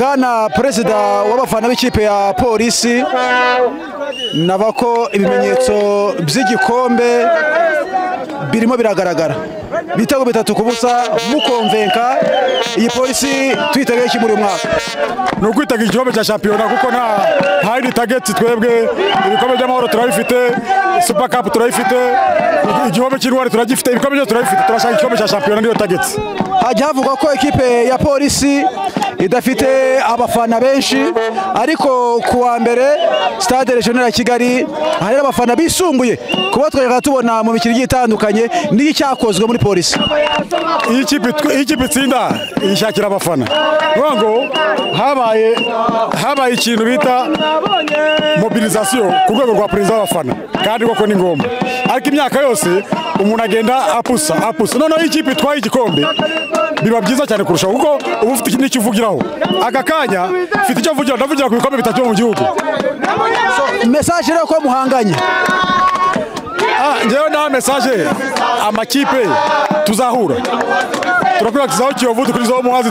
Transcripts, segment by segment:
bwana perezida w'abafana b'ikipe ya polisi naba ko ibimenyetso by'igikombe birimo biragaragara ibitego bitatu ku busa mukomvenka iyi polisi tuyiteguye iki muri mwaka ni ukwitega igikombe cya shampiyona kuko nta yindi tageti twebwe ibikombe by'amahoro turabifite supa kapu turabifite igikombe cy'intwari turagifite ibikombe byose turabifite turashaka igikombe cya shampiyona niyo tageti hajya havugwa ko ekipe ya polisi idafite abafana benshi ariko ku wa mbere stade regional ya kigali hari abafana bisumbuye kuba twajyaga tubona mu mikino igiye itandukanye n'iyo cyakozwe muri polisi iyi kipe itsinda yishakira abafana niyo ngo habaye habaye ikintu bita mobilizasiyo ku rwego rwa perezida w'abafana kandi koko ni ngombwa ariko imyaka yose umuntu agenda apusa apusa noneho iyo ikipe itwaye igikombe biba byiza cyane kurushaho kuko uba ufite n'icyo uvugiraho aka kanya ufite icyo uvugira ndavugira ku bikombe bitatu mu gihugu mesaje rero ko muhanganye ngewe nta mesaje amakipe tuzahura turakwiye tuzaho kiyovu dukurizaho muhazi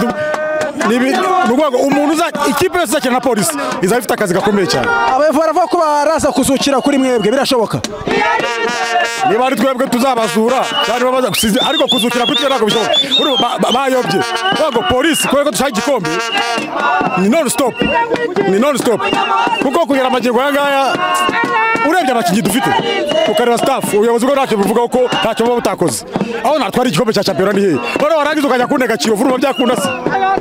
urwego umuntu ikipe yose izakina na polisi izaba ifite akazi gakomeye cyane abayobozi baravuga ko baraza kuzukira kuri mwebwe birashoboka niba ari twebwe tuzabazura cyangwa baza gusize ariko kuzukira kuri twe ntabwo bishoboka bayobye ntabwo polisi kubera ko dushaka igikombe ni non stop ni non stop kuko kugera amagingo aya ngaya urebye abakinnyi dufite ukareba staff ubuyobozi bwo ntacyo buvuga ko ntacyo buba butakoze aho natwara igikombe cya champion ni hehe noneho warangiza ukajya kunega kiyovu urumva byakunda se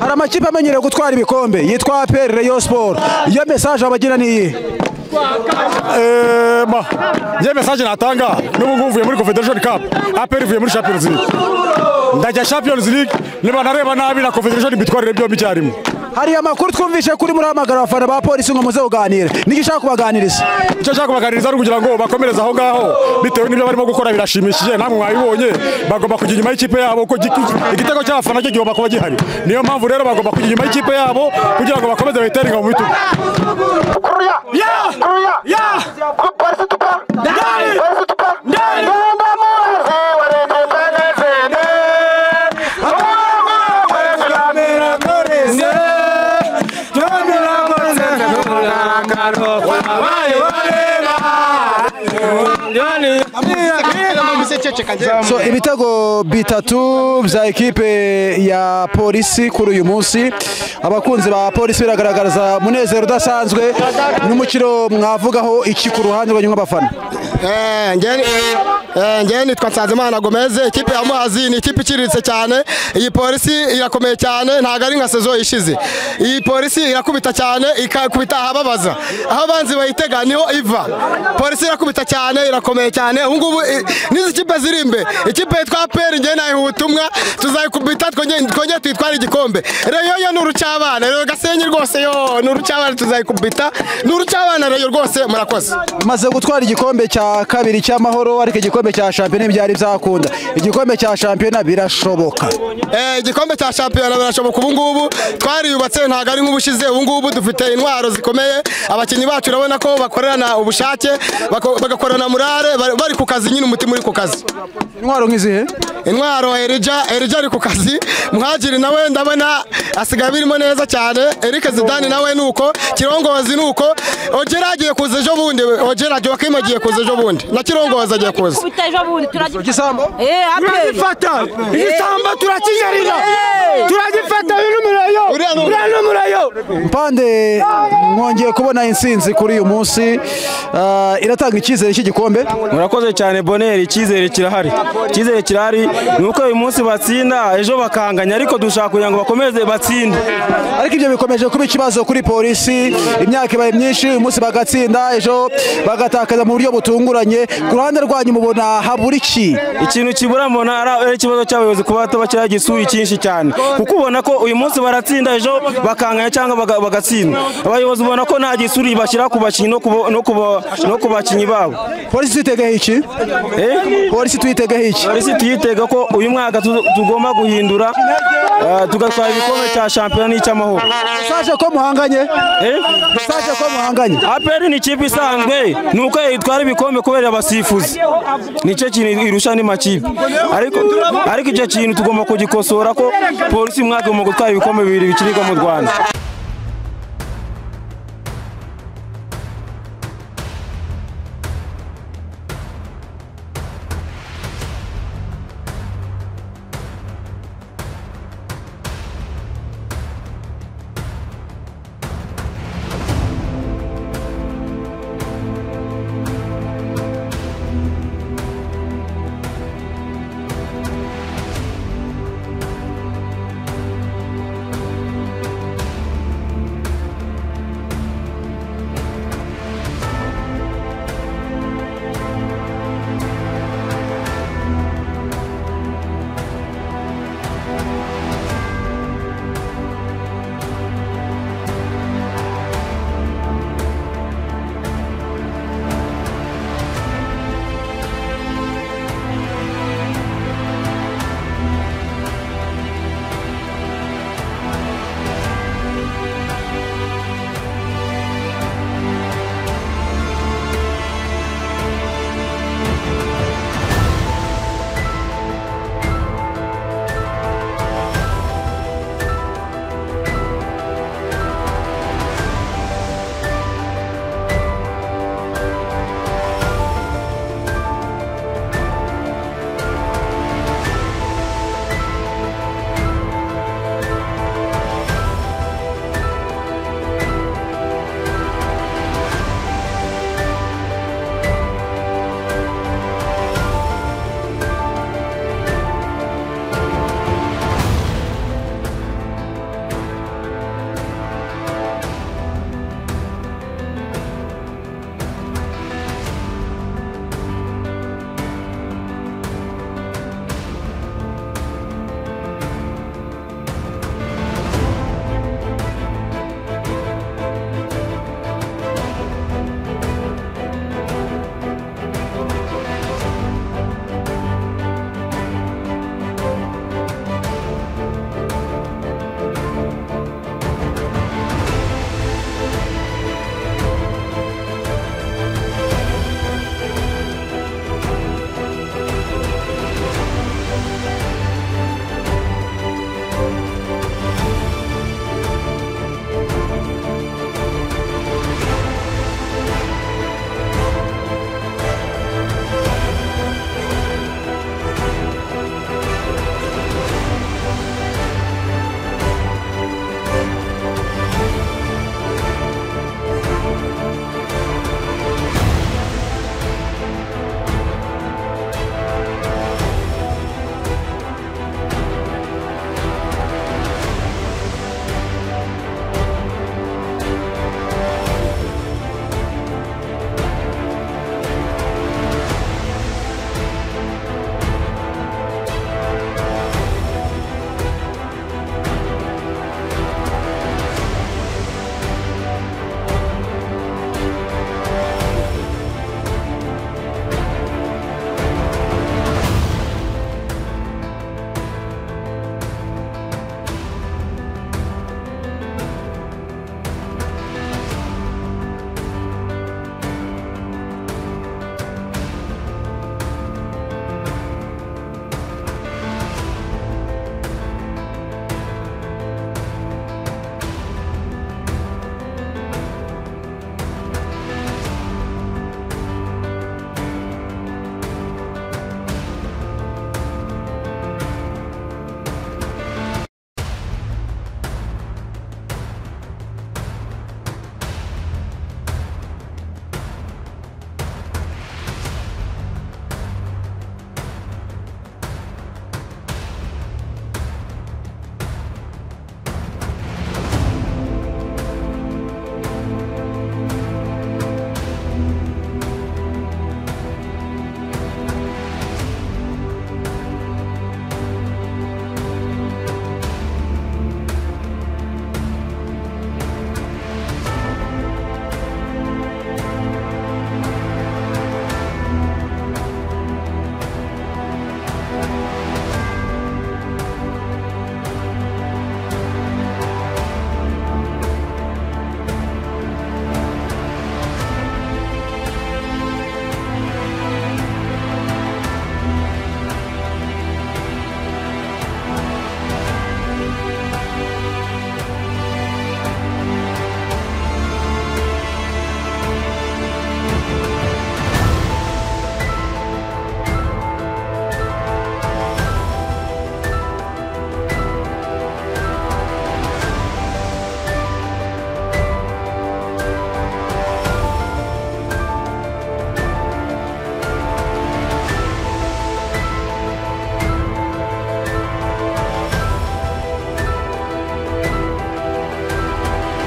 hari amakipe amenyereye gutwara ibikombe yitwa APR Rayon Sport iyo message abagira ni iyihe ema njye mesaje natanga n'ubu ngubu uvuye muri confederation cup aperi ivuye muri champions league ndajya champions league niba nareba nabi na confederation mbitwarire byombi icyarimwe hari amakuru twumvise kuri murahamagara abafana ba polisi ngo muze kuganira niki ushaka kubaganiriza icyo nshaka kubaganiriza ari ukugira ngo bakomereze aho ngaho bitewe n'ibyo barimo gukora birashimishije namwe mwabibonye bagomba kujya inyuma y'ikipe yabo ko igitego cy'abafana cyo kigomba kuba gihari niyo mpamvu rero bagomba kujya inyuma y'ikipe yabo kugira ngo bakomeze bayiteringa mu bitugu so ibitego bitatu bya ekipe ya polisi kuri uyu munsi abakunzi ba polisi biragaragaza umunezero udasanzwe n'umukiro mwavugaho iki ku ruhande rwanyu nk'abafana ngewe nitwa nsanzimana gomeze ikipe ya muhazi ni ikipe iciriritse cyane iyi polisi irakomeye cyane ntabwo ari nka sezo ishize iyi polisi irakubita cyane ikakubita ahababaza aho abanzi bayitega niho iva polisi irakubita cyane irakomeye cyane ubu ngubu n'izi kipe ziri imbe ikipe yitwa peri ngewe nayiha ubutumwa tuzayikubita twongere tuyitware igikombe reyo yo ni urucyabana reyo gasenyi rwose yo ni urucyabana tuzayikubita ni urucyabana reyo rwose murakoze maze gutwara igikombe cya kabiri cy'amahoro ariko igikombe igikombe cya shampiyona byari byakunda igikombe cya shampiyona birashoboka igikombe cya shampiyona birashoboka ubu ngubu twariyubatse ntabwo ari nk'ubushize ubu ngubu dufite intwaro zikomeye abakinnyi bacu urabona ko bakorana ubushake bagakorana murare bari ku kazi nyine umutima uri ku kazi intwaro nk'izihe intwaro erija erija ari ku kazi muhagiri nawe ndabona asigaye birimo neza cyane erike zidani nawe ni uko kirongozi ni uko ogera agiye kuza ejo bundi ogera joakim agiye kuza ejo bundi na kirongozi agiye kuza igisambo turagifata igisambo turakinyarira turagifata uyu n'umurayo uriya n'umurayo mpande mwongeye kubona insinzi kuri uyu munsi iratanga icyizere cy'igikombe murakoze cyane boneri icyizere kirahari icyizere kirahari ni uko uyu munsi batsinda ejo bakanganya ariko dushaka kugira ngo bakomeze batsinde ariko ibyo bikomeje kuba ikibazo kuri polisi imyaka ibaye myinshi uyu munsi bagatsinda ejo bagatakaza mu buryo butunguranye ku ruhande rwanyu mubona habura iki ikintu kibura mbona ari ikibazo cy'abayobozi kuba batabashyiraho igisuri cyinshi cyane kuko ubona ko uyu munsi baratsinda ejo bakanganya cyangwa bagatsinda abayobozi ubona ko nta gisuri bashyira ku bakinnyi no ku bakinnyi babo polisi twitegaho iki polisi twitegaho iki polisi tuyitega ko uyu mwaka tugomba guhindura tugatwara igikombe cya shampiyona n'icy'amahoro saje ko muhanganye saje ko muhanganye aperi ni ikipe isanzwe ni uko yitwara ibikombe kubera abasifuzi nicyo kintu irusha andi makipe ariko icyo kintu tugomba kugikosora ko polisi umwaka mu gutwara ibikombe bibiri bikirigwa mu rwanda